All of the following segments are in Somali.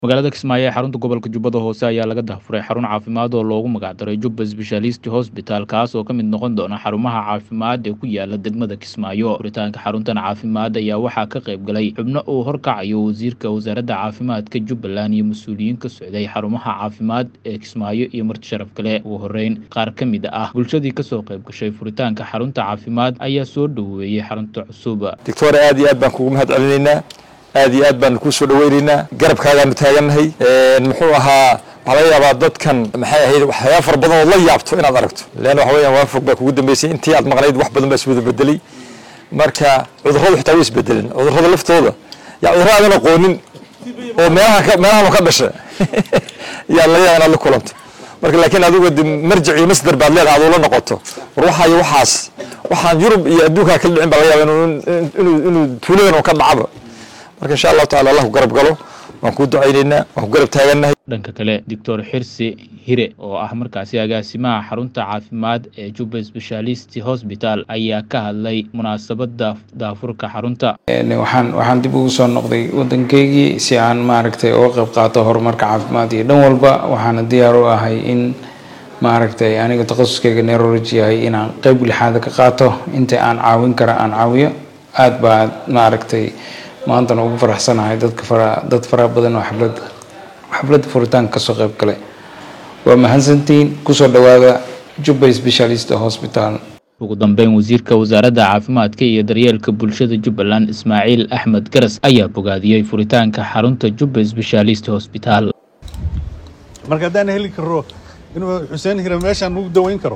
magaalada kismaayo ee xarunta gobolka jubbada hoose ayaa laga daahfuray xarun caafimaad oo loogu magacdaray jubba sbeshaalist hosbital kaas oo ka mid noqon doona xarumaha caafimaad ee ku yaala degmada kismaayo furitaanka xaruntan caafimaad ayaa waxaa ka qayb galay xubno uu horkacayo wasiirka wasaaradda caafimaadka jubbaland iyo mas-uuliyiin ka socday xarumaha caafimaad ee kismaayo iyo marti sharaf kale ugu horeyn qaar ka mid ah bulshadii kasoo qayb gashay furitaanka xarunta caafimaad ayaa soo dhoweeyey xarunta cusub doctor aad iyo aad baan kugu mahad celinaynaa aad iyo aad baanu kuu soo dhaweynaynaa garabkaagaanu taagannahay muxuu ahaa waxaa laga yaabaa dadkan maxay ahayd waxyaaba fara badan ood la yaabto inaad aragto leanna waxa weeyaan waa fog baa kugu dambeysay intii aad maqnayd wax badan baa iswada bedelay marka cudurradu xitaa way isbedeleen cudurrada laftooda yaa cudurro aadan aqoonin oo meelaha meelahan ka dhasha yaa laga yaaba inaad la kulanto marka laakiin adigu de marjic iyo masdar baad leedahay aduu la noqoto war waxaayo waxaas waxaan yurub iyo adduunkaa kala dhicin baa laga yaaba inuu inuu tuuladan oo ka dhacaba marka insha allahu tacala allah ku garab galo waan kuu ducaynaynaa waan ku garab taagannahay dhanka kale doctor xirsi hire oo ah markaasi agaasimaha xarunta caafimaad ee jubba sbeshaalist hosbital ayaa ka hadlay munaasabada daafurka xarunta waxaan waxaan dib ugu soo noqday waddankeygii si aan maaragtay uga qayb qaato horumarka caafimaad iyo dhan walba waxaana diyaar u ahay in maaragtay aniga takhasuskeyga neurology yahay inaan qeyb lixaada ka qaato inta aan caawin kara aan caawiyo aada baa maaragtay maantana ugu faraxsanahay dadka fara dad fara badan oo xafladda xafladda furitaanka kasoo qayb galay waa mahadsantiin kusoo dhawaada jubba specialist hospital ugu dambeyn wasiirka wasaaradda caafimaadka iyo daryeelka bulshada jubbaland ismaaciil axmed garas ayaa bogaadiyey furitaanka xarunta jubba specialist hosbital marka haddaan heli karo inuu xuseen hira meeshaan ugu daweyn karo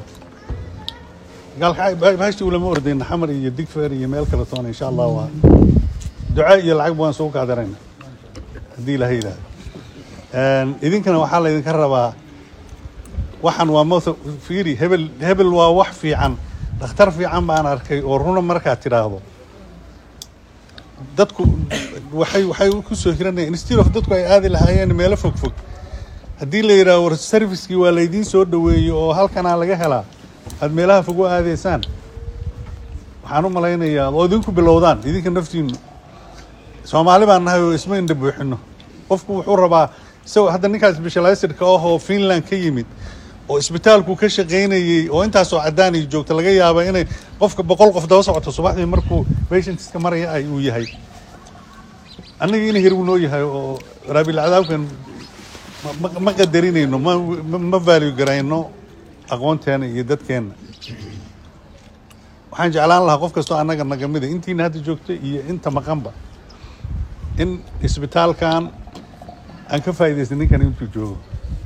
gaalkahashti ulama ordayna xamar iyo digfeer iyo meel kale toona insha allah waa duca iyo lacag baan soo kaadarayna haddii ilaha yidhahdo idinkana waxaa laydinka rabaa waxaan waa mota fiiri hebel hebel waa wax fiican dhakhtar fiican baan arkay oo runa markaad tidhaahdo dadku waxay waxay ku soo hiranayaan instead of dadku ay aadi lahaayeen meelo fog fog haddii la yidhahdo war servicekii waa laydiin soo dhaweeyey oo halkanaa laga helaa aad meelaha fog u aadaysaan waxaan u malaynayaa oo idinku bilowdaan idinka naftiinu soomaali baan nahay oo isma indha buuxino qofku wuxuu rabaa isagoo hadda ninkaas specializedka ah oo finland ka yimid oo isbitaalku ka shaqaynayey oo intaasoo cadaan iyo joogta laga yaaba inay qofka boqol qof daba socoto subaxdii markuu patientska maraya ay uu yahay annaga ina hirbu noo yahay oo raabilcadaabkan ma qadarinayno ma value garayno aqoonteena iyo dadkeenna waxaan jeclaan lahaa qof kastoo annaga nagamida intiina hadda joogta iyo inta maqanba in isbitaalkan aan ka faa'idaystay ninkan intuu joogo